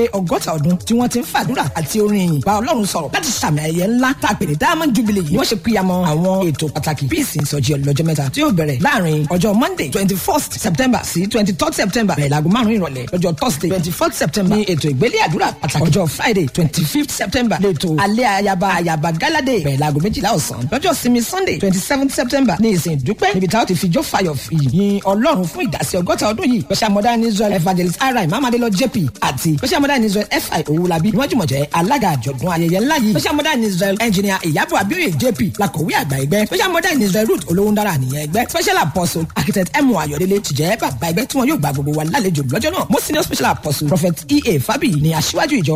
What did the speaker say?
ọgọ́ta ọdún tí wọ́n ti ń fàdúrà àti orin ìyìn bá ọlọ́run sọ̀rọ̀ láti sàmì ayẹyẹ ńlá tá a pè ní diamond jubilee yìí wọ́n ṣe píyamọ́ àwọn ètò pàtàkì bíi ìsìn ìsọjí ọlọ́jọ́ mẹ́ta tí yóò bẹ̀rẹ̀ láàrin ọjọ́ monday twenty first september sí twenty third september bẹ̀rẹ̀ láago márùn-ún ìrọ̀lẹ́ ọjọ́ thursday twenty fourth september ní ètò ìgbélé àdúrà pàtàkì ọjọ́ friday twenty fifth september lẹ́tọ̀ alẹ́ ayaba ayaba galade bẹ̀rẹ̀ láago méjìlá ọ̀sán lọ́jọ́ sinmi sunday twenty seventh september ní ìsìn ìdúpẹ́ níbi táwọn ti fi jó fayọ̀ yìn ọlọ́run fún ìdásí ọgọ́ta ọdún yìí special modern israel evangelist ri mamadelo jp àti special modern israel fi owolabi ni wọ́n jùmọ̀ jẹ́ alága àjọ̀dún ayẹyẹ ńlá yìí special modern israel engineer ìyábọ̀ abioye jp làkọ̀wé àgbà ẹgbẹ́ special modern israel root olówóńdára nìyẹn ẹgbẹ́ special apostle architect emu ayọ̀délé ti jẹ́ bàbá ẹgbẹ́ tí wọ́n yóò gba gbogbo wa lálejò lọ́jọ́ náà most senior special apostle prophet ea fabi ni aṣíwájú ìjọ